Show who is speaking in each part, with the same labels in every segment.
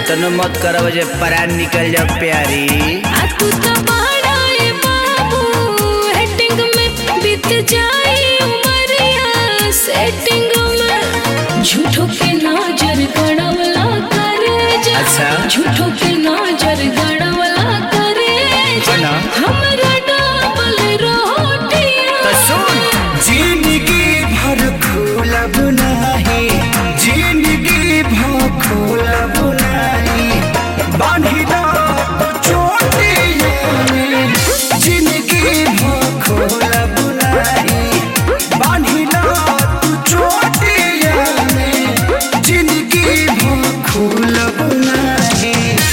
Speaker 1: इतनो मत करब जे परान निकल जाओ प्यारी
Speaker 2: आ तू तो बड़ा ए बाबू हेटिंग में बीत जाए उमरिया सेटिंग में झूठों के नजर गड़वला करे जा
Speaker 1: अच्छा।
Speaker 2: झूठों के नजर गड़वला करे जा
Speaker 1: है ना?
Speaker 2: हमरा डबल रोटियां
Speaker 1: तो सुन
Speaker 3: जिंदगी भर खोलब नाही जिंदगी भर खोलब नाही बांधिदा तो चोटियों में जिंदगी भर खोलब नाही बांधिदा तो चोटियों में जिंदगी भर खोलब नाही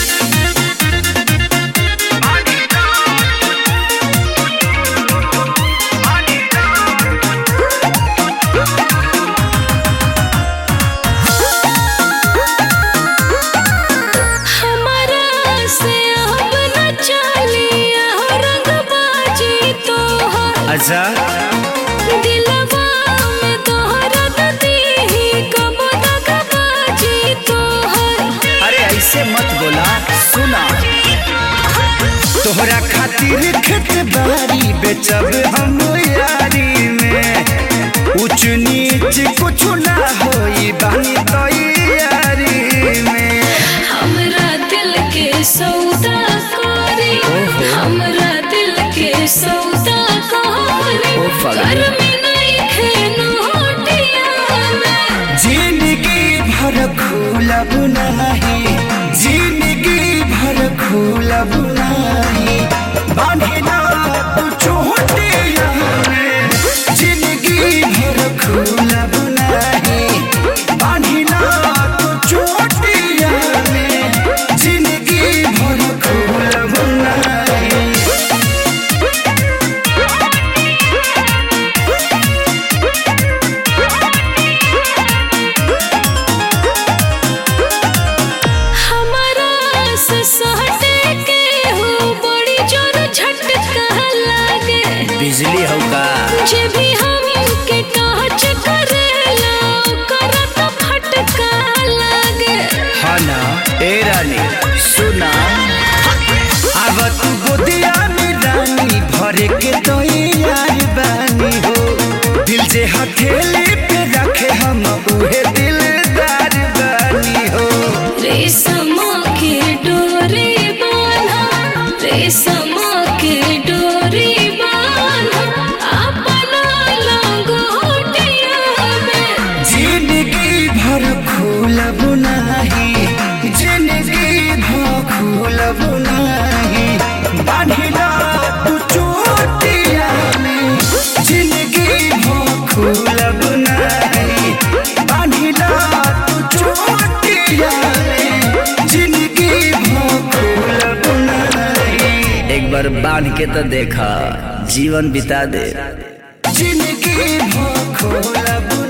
Speaker 2: हमारा से अब न चलिया हो रंगबाजी तोहार
Speaker 1: अच्छा
Speaker 2: दिलवा में तोहरा दीही कब दगबाजी तोहार
Speaker 1: अरे ऐसे मत बोला सुना
Speaker 3: तोहरा खातिर खेत बारी बेचब हम यारी में ऊंच नीच कुछ ना होई बानी तैयारी में
Speaker 2: हमरा दिल के सौदा करे हमरा दिल के सौदा करे
Speaker 1: ओ फगली।
Speaker 2: घर में नहीं खेनो हटिया में
Speaker 3: जिंदगी भर खोलब नहीं जिंदगी भर खोलब नहीं बांधिना तू चोटिया में जिंदगी भर खोलब नहीं बांधिना तू चोटिया में जिंदगी भर खोलब नहीं
Speaker 2: हमारा से सहटे के हो बड़ी जोर झटका लागे
Speaker 1: बिजली होगा
Speaker 2: जे भी हम के टच करेला ओकरा तो फटका लागे
Speaker 1: हाँ ना ए रानी सुना
Speaker 3: अब तू गोदिया में रानी भरे के तो यार बानी हो दिल जे हथेली पे रखे हम उहे दिलदार बानी हो
Speaker 2: रेशम के डोरी बांधा रेशम के डोरी बांधा अपना लंगोटिया में
Speaker 3: जिंदगी भर खोलब नाही जिंदगी भर खोलब नाही बांधिला तू चोटिया में जिंदगी भर खोलब नाही बांधिला तू चोटिया में जिंदगी भर खोलब नाही
Speaker 1: एक बार बांध के तो देखा जीवन बिता दे
Speaker 3: जिंदगी भर खोलब